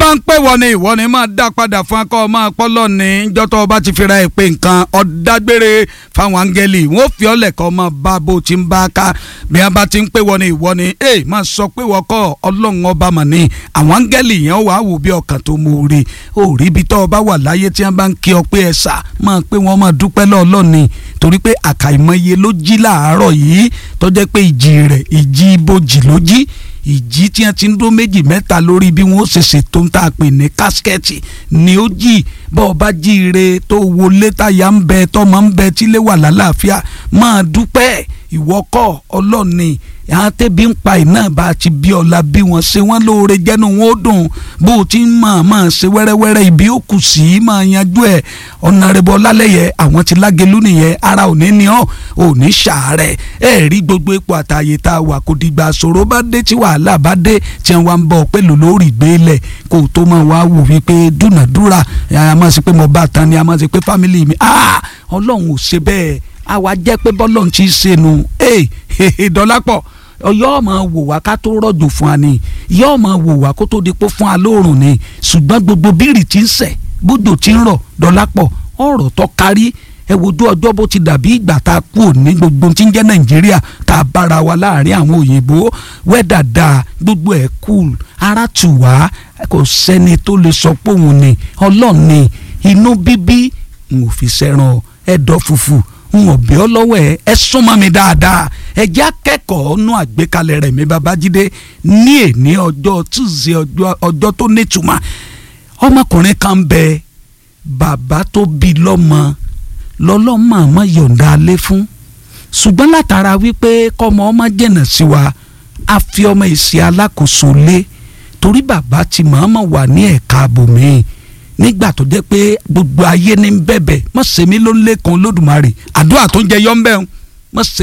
bá ń pè wọ́n ni ìwọ ni máa dá padà fún akọ́ máa pọ́lọ́ ní jọ́tọ̀ ọba ti fira ẹ̀ pé nǹkan ọ̀dágbére fáwọn áńgẹ́lì wọ́n fi ọ́lẹ̀ kọ́ máa bá bó ti ń bá a ká bí wọ́n bá ti ń pè wọ́n ni ìwọ ni ẹ máa sọ pé wọ́n kọ́ ọlọ́run ọba mà ní àwọn áńgẹ́lì yẹn wàá wò bí ọkàn tó mú rí ó rí ibi tó ọba wà láyé tí wọ́n bá ń kí ọ pé ẹ sà máa pé wọ́n máa dúpẹ́ lọ́ọ̀lọ́ni torí pé àkàìmọye ló jí láàárọ̀ yìí tó jẹ́ pé ìjì rẹ̀ ìjì ibojì ló jí ìjì tí wọ́n ti ń dó méjì mẹ́ta lórí bí wọ́n ṣe ṣètò ń tà pé ní kásikẹ́ẹ̀tì ni ó jì bọ́ ọ bá jí ire tó wọlé táyà ń bẹ tọmọ ń bẹ tílé wà lálàáfíà máa dúpẹ́ ìwọ́kọ̀ ọlọ́ọ̀ni àwọn tẹ́bí ń pa iná bá a ti bí ọ̀la bí wọ́n ṣe wọ́n lóore jẹ́nu wọn ó dùn bó o ti ń máa máa ṣe wẹ́rẹ́wẹ́rẹ́ ibi ó kù sí máa yanjú ẹ̀ ọ̀nàrẹ́bọ̀ lálẹ́yẹ àwọn ti lágẹ̀lú nìyẹn ara ò ní ní ọ́ ò ní ṣàárẹ̀ ẹ̀ rí gbogbo ipò àtàyè tá a wà kò dìgbà ṣòro bá dé tí wàhálà bá dé tí wọ́n wá ń bọ̀ pẹ̀lú lórí ìgbélẹ̀ kó o tó máa wá wò wípé dúnàdúrà a máa ṣe pé mo bá tán ni a máa ṣe pé fámìlì mi ọlọ́run ò ṣe bẹ́ẹ̀ àwa jẹ́ pé bọ́lọ́run ti ṣe nu dọ́lápọ̀ yóò máa wò wá ká tó rọ̀jò fún wa ni yóò máa wò wá kó tó di pé fún wa lóòrùn ni ṣùgbọ́n gbogbo bírì tí ń sẹ̀ bódò tí ń rọ̀ dọ́lápọ̀ ọ̀rọ̀ tó kárí ẹ wojú ọjọ́ bó ti dàbí ìgbà tá a kú òní gbogbo tí ń jẹ́ nàìjíríà tá a bára wa láàrin àwọn òyìnbó wẹ́dà dáa gbogbo ẹ̀ cool ara tù wá kò sẹ́ni tó lè sọ pé òun ni ọlọ́ọ̀ni inú bíbí n ò fi sẹ́ràn ẹ̀dọ̀ fùfù n ò bí ọ lọ́wọ́ ẹ ẹ súnmọ́ mi dáadáa ẹ jẹ́ akẹ́kọ̀ọ́ nú àgbékalẹ̀ rẹ̀ mi babájídé ní èní ọjọ́ túnṣe ọjọ́ tó nítumọ̀ ọmọkùnrin kan bẹ bàbá tó bí lọ́mọ lọ́lọ́mọ àmọ́ yọ̀ǹda alẹ́ fún ṣùgbọ́n látara wípé kọ́mọ ọmọ jẹ̀nà sí wa a fi ọmọ ìsì alákòóso lé torí bàbá ti mọ̀ọ́mọ̀ wà ní ẹ̀ka àbòmíì nígbà tó jẹ́ pé gbogbo ayé ní bẹ̀bẹ̀ mọ̀ sẹ́mi ló ń lé kan lódùmarè àdúrà tó ń jẹ yọ́ ń bẹ̀ ń mọ̀ sẹ́mi.